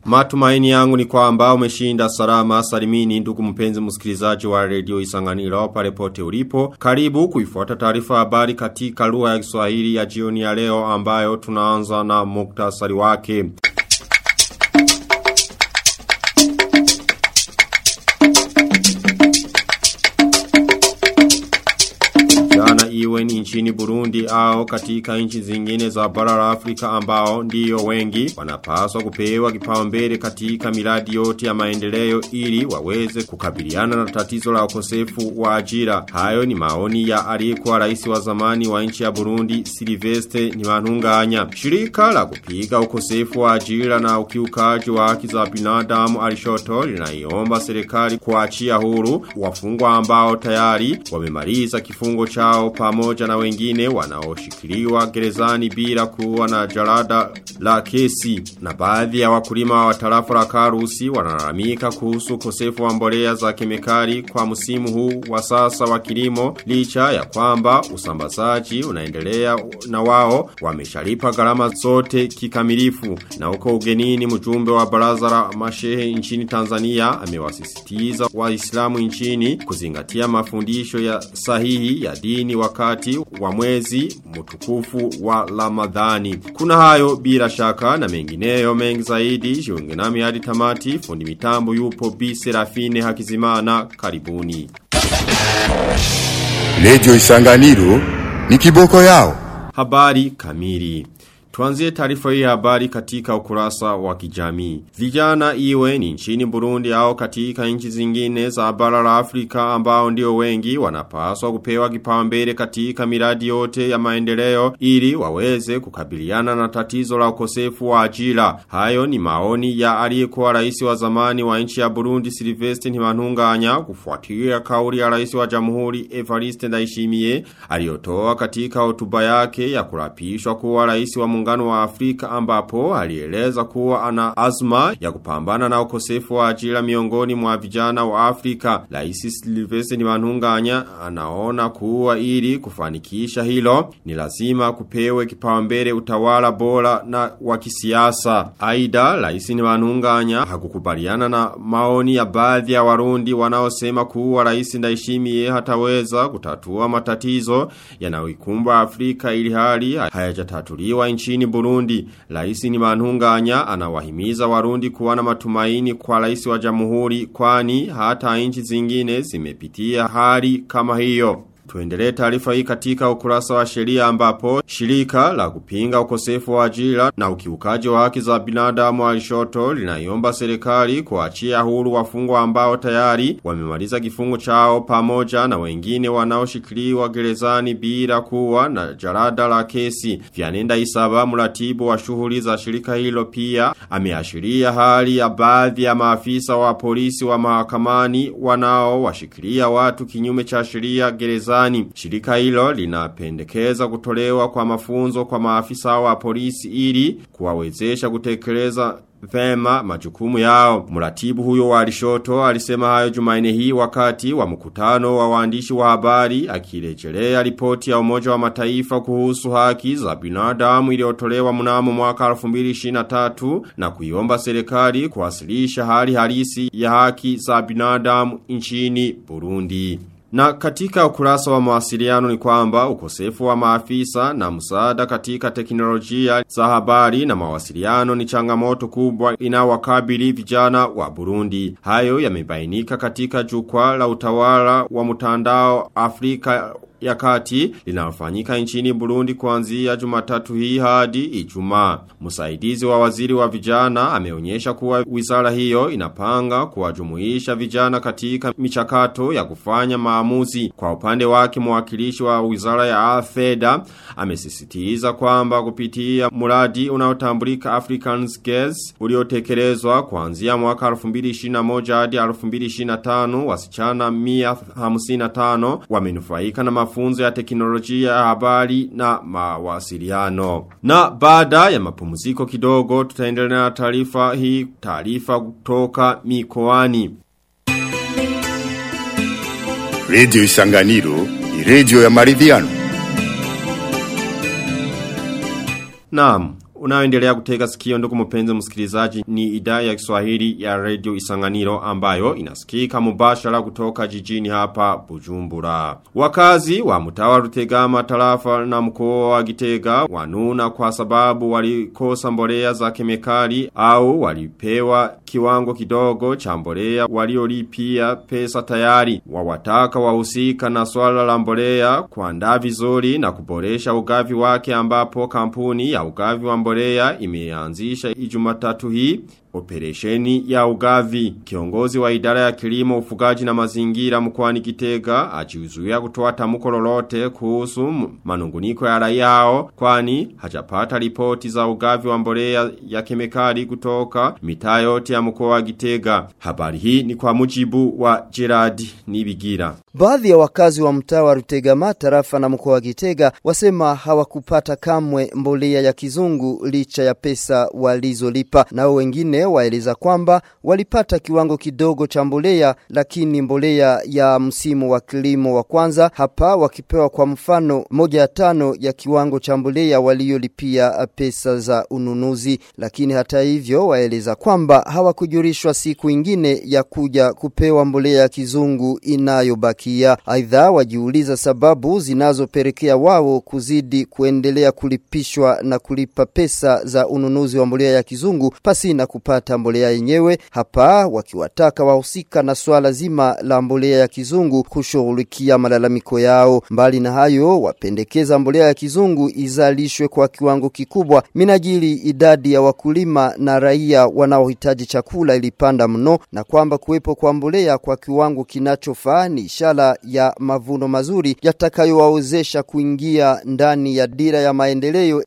Matumaini yangu ni kwamba umeshinda salama salimini ndugu mpenzi msikilizaji wa redio Isanganiro pale pote ulipo. Karibu kuifuata taarifa habari katika lugha ya Kiswahili ya jioni ya leo ambayo tunaanza na muktasari wake. Jana iwe ni nchini Burundi au katika nchi zingine za bara la Afrika ambao ndiyo wengi wanapaswa kupewa kipaumbele katika miradi yote ya maendeleo ili waweze kukabiliana na tatizo la ukosefu wa ajira. Hayo ni maoni ya aliyekuwa rais wa zamani wa nchi ya Burundi Silvestre Ntibantunganya. Shirika la kupiga ukosefu wa ajira na ukiukaji wa haki za binadamu alishoto linaiomba serikali kuachia huru wafungwa ambao tayari wamemaliza kifungo chao pamoja na wengine wanaoshikiliwa gerezani bila kuwa na jalada la kesi. Na baadhi ya wakulima wa tarafa la Karusi wanalalamika kuhusu ukosefu wa mbolea za kemikali kwa msimu huu wa sasa wa kilimo licha ya kwamba usambazaji unaendelea na wao wameshalipa gharama zote kikamilifu. Na huko ugenini mjumbe wa baraza la mashehe nchini Tanzania amewasisitiza waislamu nchini kuzingatia mafundisho ya sahihi ya dini wakati wa mwezi mtukufu wa Ramadhani. Kuna hayo bila shaka na mengineyo mengi zaidi jiunge nami hadi tamati fundi mitambo yupo Bi Serafine Hakizimana karibuni. Radio Isanganiro ni kiboko yao. Habari kamili. Tuanzie taarifa hii habari katika ukurasa wa kijamii. Vijana iwe ni nchini Burundi au katika nchi zingine za bara la Afrika ambao ndio wengi wanapaswa kupewa kipaumbele katika miradi yote ya maendeleo ili waweze kukabiliana na tatizo la ukosefu wa ajira. Hayo ni maoni ya aliyekuwa rais wa zamani wa nchi ya Burundi Sylvestre Ntibantunganya kufuatia kauli ya rais wa Jamhuri Evariste Ndayishimiye aliyotoa katika hotuba yake ya kurapishwa kuwa rais wa muungano wa Afrika ambapo alieleza kuwa ana azma ya kupambana na ukosefu wa ajira miongoni mwa vijana wa Afrika. Rais Sylvestre Ntibantunganya anaona kuwa ili kufanikisha hilo ni lazima kupewe kipaumbele utawala bora na wa kisiasa. Aidha, Rais Ntibantunganya hakukubaliana na maoni ya baadhi ya Warundi wanaosema kuwa Rais Ndayishimiye hataweza kutatua matatizo yanayoikumba Afrika ili hali hayajatatuliwa nchini Burundi. Laisi ni manhunganya anawahimiza warundi kuwa na matumaini kwa laisi wa jamhuri kwani hata nchi zingine zimepitia hali kama hiyo. Tuendelee taarifa hii katika ukurasa wa sheria ambapo shirika la kupinga ukosefu wa ajira na ukiukaji wa haki za binadamu wa Alishoto linaiomba serikali kuachia huru wafungwa ambao tayari wamemaliza kifungo chao pamoja na wengine wanaoshikiliwa gerezani bila kuwa na jarada la kesi. Vyanenda Isaba mratibu wa shughuli za shirika hilo pia ameashiria hali ya baadhi ya maafisa wa polisi wa mahakamani wanao washikilia watu kinyume cha sheria gerezani gerezani. Shirika hilo linapendekeza kutolewa kwa mafunzo kwa maafisa wa polisi ili kuwawezesha kutekeleza vema majukumu yao. Muratibu huyo wa Alishoto alisema hayo Jumaine hii wakati wa mkutano wa waandishi wa habari akirejelea ripoti ya Umoja wa Mataifa kuhusu haki za binadamu iliyotolewa mnamo mwaka 2023 na kuiomba serikali kuwasilisha hali halisi ya haki za binadamu nchini Burundi. Na katika ukurasa wa mawasiliano ni kwamba ukosefu wa maafisa na msaada katika teknolojia za habari na mawasiliano ni changamoto kubwa inawakabili vijana wa Burundi. Hayo yamebainika katika jukwaa la utawala wa mtandao Afrika ya kati linalofanyika nchini Burundi kuanzia Jumatatu hii hadi Ijumaa. Msaidizi wa waziri wa vijana ameonyesha kuwa wizara hiyo inapanga kuwajumuisha vijana katika michakato ya kufanya maamuzi. Kwa upande wake mwakilishi wa wizara ya fedha amesisitiza kwamba kupitia mradi unaotambulika Africans Gas uliotekelezwa kuanzia mwaka 2021 hadi 2025 wasichana 155 wamenufaika na mafunzo ya teknolojia ya habari na mawasiliano. Na baada ya mapumziko kidogo tutaendelea na taarifa hii taarifa kutoka mikoani. Radio Isanganiro ni radio ya maridhiano. Naam, Unaoendelea kutega sikio ndugu mpenzi msikilizaji ni idhaa ya Kiswahili ya Radio Isanganiro ambayo inasikika mubashara kutoka jijini hapa Bujumbura. Wakazi wa mtawa Rutegama tarafa na mkoa wa Gitega wanuna kwa sababu walikosa mbolea za kemikali au walipewa kiwango kidogo cha mbolea waliolipia pesa tayari. Wawataka wahusika na swala la mbolea kuandaa vizuri na kuboresha ugavi wake ambapo kampuni ya ugavi wa mbolea imeanzisha ijumatatu hii operesheni ya ugavi. Kiongozi wa idara ya kilimo ufugaji na mazingira mkoani Gitega ajiuzuia kutoa tamko lolote kuhusu manunguniko ya raia hao kwani hajapata ripoti za ugavi wa mbolea ya kemikali kutoka mitaa yote ya mkoa wa Gitega. Habari hii ni kwa mujibu wa Gerard Nibigira. Baadhi ya wakazi wa mtaa wa Rutegama tarafa na mkoa wa Gitega wasema hawakupata kamwe mbolea ya kizungu licha ya pesa walizolipa. Nao wengine waeleza kwamba walipata kiwango kidogo cha mbolea lakini mbolea ya msimu wa kilimo wa kwanza hapa wakipewa kwa mfano moja ya tano ya kiwango cha mbolea waliolipia pesa za ununuzi. Lakini hata hivyo waeleza kwamba hawakujulishwa siku ingine ya kuja kupewa mbolea ya kizungu inayobakia. Aidha wajiuliza sababu zinazopelekea wao kuzidi kuendelea kulipishwa na kulipa pesa za ununuzi wa mbolea ya kizungu pasi na kupata mbolea yenyewe hapa wakiwataka wahusika na swala zima la mbolea ya kizungu kushughulikia malalamiko yao. Mbali na hayo wapendekeza mbolea ya kizungu izalishwe kwa kiwango kikubwa minajili idadi ya wakulima na raia wanaohitaji chakula ilipanda mno na kwamba kuwepo kwa mbolea kwa kiwango kinachofaa ni ishara ya mavuno mazuri yatakayowawezesha kuingia ndani ya dira ya maendeleo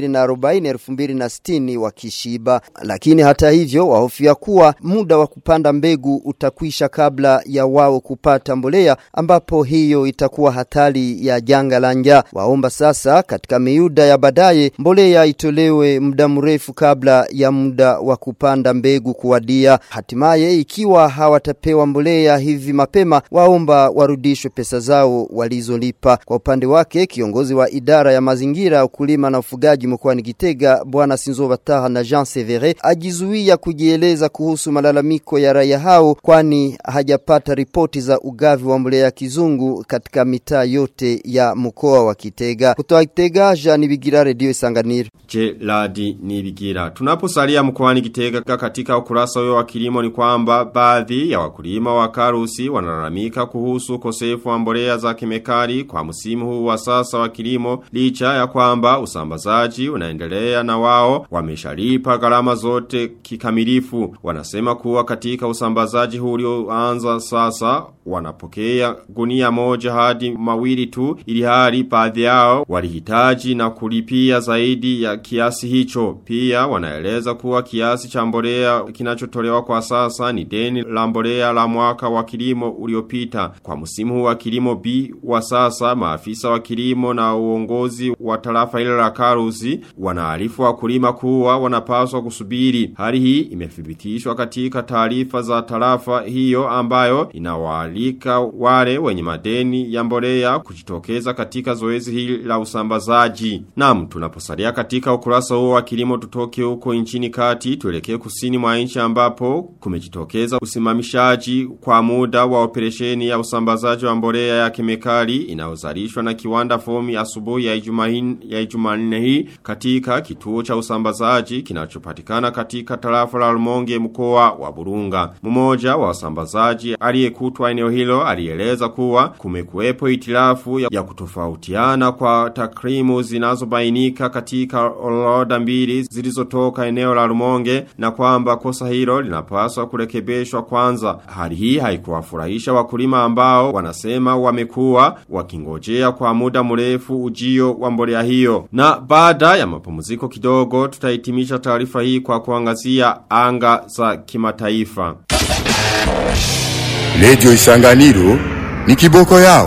2040-2060 wakishiba. Lakini hata hivyo wahofia kuwa muda wa kupanda mbegu utakwisha kabla ya wao kupata mbolea ambapo hiyo itakuwa hatari ya janga la njaa. Waomba sasa katika miuda ya baadaye mbolea itolewe muda mrefu kabla ya muda wa kupanda mbegu kuwadia. Hatimaye ikiwa hawatapewa mbolea hivi mapema waomba warudishwe pesa zao walizolipa. Kwa upande wake kiongozi wa idara ya mazingira ukulima na ufugaji mkoani Gitega bwana Sinzo Bataha na Jean Severe ajizuia kujieleza kuhusu malalamiko ya raia hao kwani hajapata ripoti za ugavi wa mbolea ya kizungu katika mitaa yote ya mkoa wa Kitega. Kutoka Kitega, Jean Bigira Radio Isanganiro. Je, Ladi Nibigira. Tunaposalia mkoani Kitega katika ukurasa huyo wa kilimo ni kwamba baadhi ya wakulima wa Karusi wanalalamika kuhusu ukosefu wa mbolea za kemikali kwa msimu huu wa sasa wa kilimo licha ya kwamba usambazaji unaendelea na wao wameshalipa gharama zote kikamilifu. Wanasema kuwa katika usambazaji huu ulioanza sasa wanapokea gunia moja hadi mawili tu ili hali baadhi yao walihitaji na kulipia zaidi ya kiasi hicho. Pia wanaeleza kuwa kiasi cha mbolea kinachotolewa kwa sasa ni deni la mbolea la mwaka wa kilimo uliopita. Kwa msimu huu wa kilimo B wa sasa maafisa wa kilimo na uongozi wa tarafa ile la Karusi wanaarifu wakulima kuwa wanapaswa kusubiri. Hali hii imethibitishwa katika taarifa za tarafa hiyo ambayo inawaalika wale wenye madeni ya mbolea kujitokeza katika zoezi hili la usambazaji. Naam, tunaposalia katika ukurasa huo wa kilimo tutoke huko nchini kati tuelekee kusini mwa nchi ambapo kumejitokeza usimamishaji kwa muda wa operesheni ya usambazaji wa mbolea ya kemikali inayozalishwa na kiwanda fomi asubuhi ya Ijumanne ya Ijumanne hii katika kituo cha usambazaji kinachopatikana katika tarafa la Rumonge mkoa wa Burunga. Mmoja wa wasambazaji aliyekutwa eneo hilo alieleza kuwa kumekuwepo itilafu ya, ya kutofautiana kwa takrimu zinazobainika katika orodha mbili zilizotoka eneo la Rumonge na kwamba kosa hilo linapaswa kurekebishwa kwanza. Hali hii haikuwafurahisha wakulima ambao wanasema wamekuwa wakingojea kwa muda mrefu ujio wa mbolea hiyo. Na baada ya mapumziko kidogo tutahitimisha taarifa hii kwa kuangazia anga za kimataifa. Radio Isanganiro ni kiboko yao.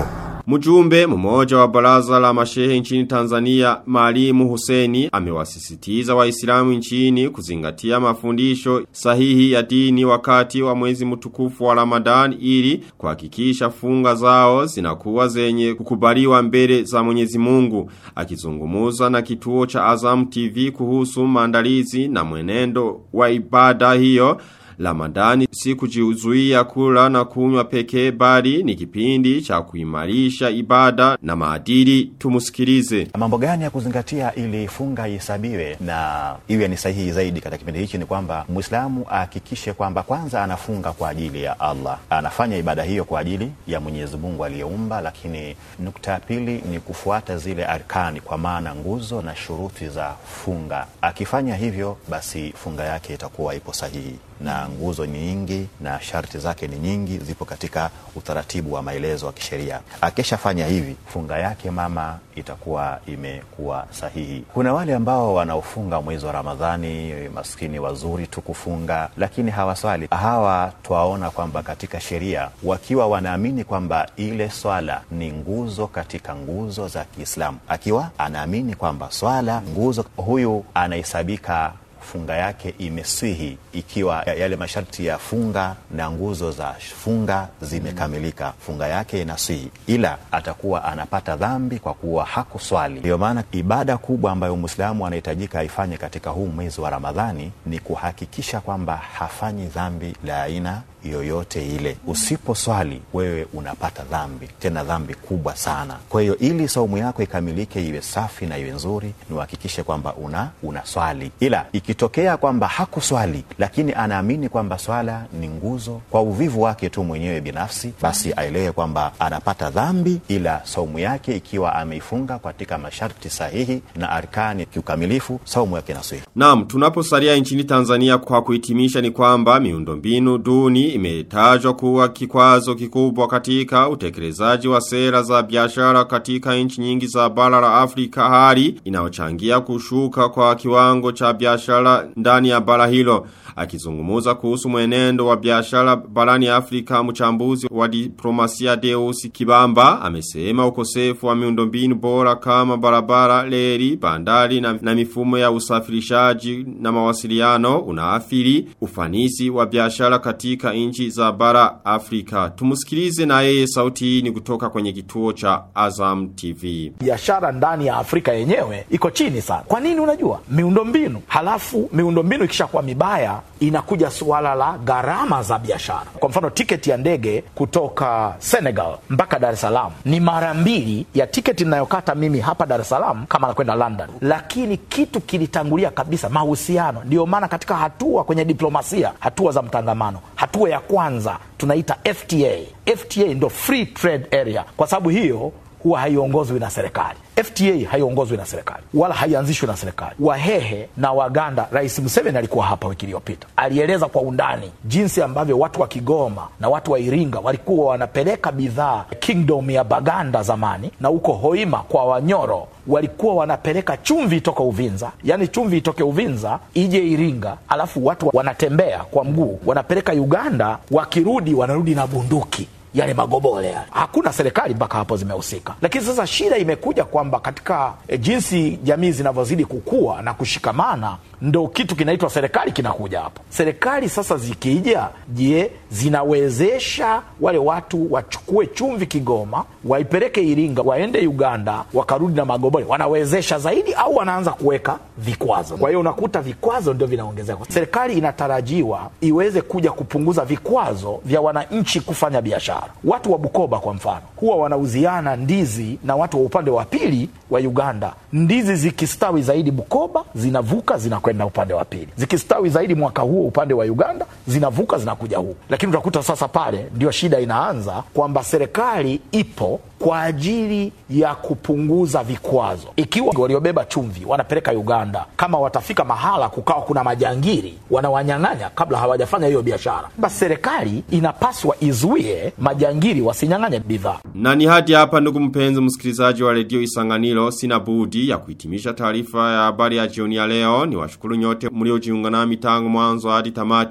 Mjumbe mmoja wa baraza la mashehe nchini Tanzania Malimu Huseni amewasisitiza waislamu nchini kuzingatia mafundisho sahihi ya dini wakati wa mwezi mtukufu wa Ramadhan ili kuhakikisha funga zao zinakuwa zenye kukubaliwa mbele za Mwenyezi Mungu akizungumuza na kituo cha Azam TV kuhusu maandalizi na mwenendo wa ibada hiyo Ramadhani si kujiuzuia kula na kunywa pekee bali ni kipindi cha kuimarisha ibada na maadili tumusikilize. Mambo gani ya kuzingatia ili funga ihesabiwe na iwe ni sahihi zaidi katika kipindi hichi ni kwamba Muislamu ahakikishe kwamba kwanza anafunga kwa ajili ya Allah. Anafanya ibada hiyo kwa ajili ya Mwenyezi Mungu aliyeumba, lakini nukta ya pili ni kufuata zile arkani kwa maana nguzo na shuruti za funga. Akifanya hivyo basi funga yake itakuwa ipo sahihi na nguzo ni nyingi na sharti zake ni nyingi, zipo katika utaratibu wa maelezo wa kisheria. Akishafanya hivi, funga yake mama itakuwa imekuwa sahihi. Kuna wale ambao wanaofunga mwezi wa Ramadhani, maskini wazuri tu kufunga, lakini hawaswali. Hawa twaona kwamba katika sheria, wakiwa wanaamini kwamba ile swala ni nguzo katika nguzo za Kiislamu, akiwa anaamini kwamba swala nguzo, huyu anahesabika funga yake imeswihi ikiwa yale masharti ya funga na nguzo za funga zimekamilika, funga yake inaswihi, ila atakuwa anapata dhambi kwa kuwa hakuswali. Ndiyo maana ibada kubwa ambayo Mwislamu anahitajika aifanye katika huu mwezi wa Ramadhani ni kuhakikisha kwamba hafanyi dhambi la aina yoyote ile. Usiposwali wewe unapata dhambi, tena dhambi kubwa sana. Kwa hiyo ili saumu yako ikamilike, iwe safi na iwe nzuri, ni uhakikishe kwamba una unaswali. Ila ikitokea kwamba hakuswali, lakini anaamini kwamba swala ni nguzo, kwa uvivu wake tu mwenyewe binafsi, basi aelewe kwamba anapata dhambi, ila saumu yake ikiwa ameifunga katika masharti sahihi na arkani kiukamilifu, saumu yake inaswihi. Naam, tunaposalia nchini Tanzania kwa kuhitimisha ni kwamba miundombinu duni imetajwa kuwa kikwazo kikubwa katika utekelezaji wa sera za biashara katika nchi nyingi za bara la Afrika hali inayochangia kushuka kwa kiwango cha biashara ndani ya bara hilo. Akizungumuza kuhusu mwenendo wa biashara barani Afrika mchambuzi wa diplomasia Deus Kibamba amesema ukosefu wa miundombinu bora kama barabara, leri, bandari na, na mifumo ya usafirishaji na mawasiliano unaathiri ufanisi wa biashara katika nchi za bara Afrika. Tumusikilize na yeye sauti hii ni kutoka kwenye kituo cha Azam TV. biashara ndani ya Afrika yenyewe iko chini sana. Kwa nini? Unajua miundombinu, halafu miundombinu ikishakuwa mibaya inakuja suala la gharama za biashara. Kwa mfano, tiketi ya ndege kutoka Senegal mpaka Dar es Salaam ni mara mbili ya tiketi ninayokata mimi hapa Dar es Salaam kama nakwenda London, lakini kitu kilitangulia kabisa, mahusiano. Ndio maana katika hatua kwenye diplomasia, hatua za mtangamano, hatua ya kwanza tunaita FTA. FTA ndo free trade area, kwa sababu hiyo huwa haiongozwi na serikali. FTA haiongozwi na serikali wala haianzishwi na serikali. Wahehe na Waganda, Rais Museveni alikuwa hapa wiki iliyopita, alieleza kwa undani jinsi ambavyo watu wa Kigoma na watu wa Iringa walikuwa wanapeleka bidhaa kingdom ya Baganda zamani, na huko Hoima kwa Wanyoro walikuwa wanapeleka chumvi itoka Uvinza, yani chumvi itoke Uvinza ije Iringa, alafu watu wanatembea kwa mguu wanapeleka Uganda, wakirudi wanarudi na bunduki yale magobole yale. Hakuna serikali mpaka hapo zimehusika, lakini sasa shida imekuja kwamba katika e, jinsi jamii zinavyozidi kukua na kushikamana, ndo kitu kinaitwa serikali kinakuja hapo. Serikali sasa zikija, je, zinawezesha wale watu wachukue chumvi Kigoma, waipeleke Iringa, waende Uganda, wakarudi na magobole? Wanawezesha zaidi au wanaanza kuweka vikwazo? Kwa hiyo unakuta vikwazo ndio vinaongezeka. Serikali inatarajiwa iweze kuja kupunguza vikwazo vya wananchi kufanya biashara. Watu wa Bukoba kwa mfano huwa wanauziana ndizi na watu wa upande wa pili wa Uganda. Ndizi zikistawi zaidi Bukoba zinavuka zinakwenda upande wa pili, zikistawi zaidi mwaka huo upande wa Uganda zinavuka zinakuja huku. Lakini utakuta sasa pale ndio shida inaanza kwamba serikali ipo kwa ajili ya kupunguza vikwazo. Ikiwa waliobeba chumvi wanapeleka Uganda, kama watafika mahala kukawa kuna majangiri wanawanyang'anya kabla hawajafanya hiyo biashara, basi serikali inapaswa izuie majangiri wasinyang'anye bidhaa. Na ni hadi hapa ndugu mpenzi msikilizaji wa redio Isanganiro sina budi ya kuhitimisha taarifa ya habari ya jioni ya leo. Ni washukuru nyote mliojiunga nami tangu mwanzo hadi tamati. Ni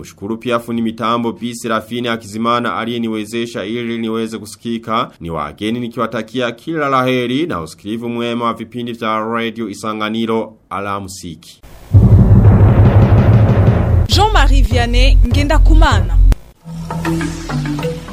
mshukuru pia fundi mitambo B Serafini Akizimana aliyeniwezesha ili niweze kusikika. Ni wageni nikiwatakia kila laheri na usikilivu mwema wa vipindi vya Radio Isanganiro alamsiki. Jean-Marie Vianney Ngenda Kumana.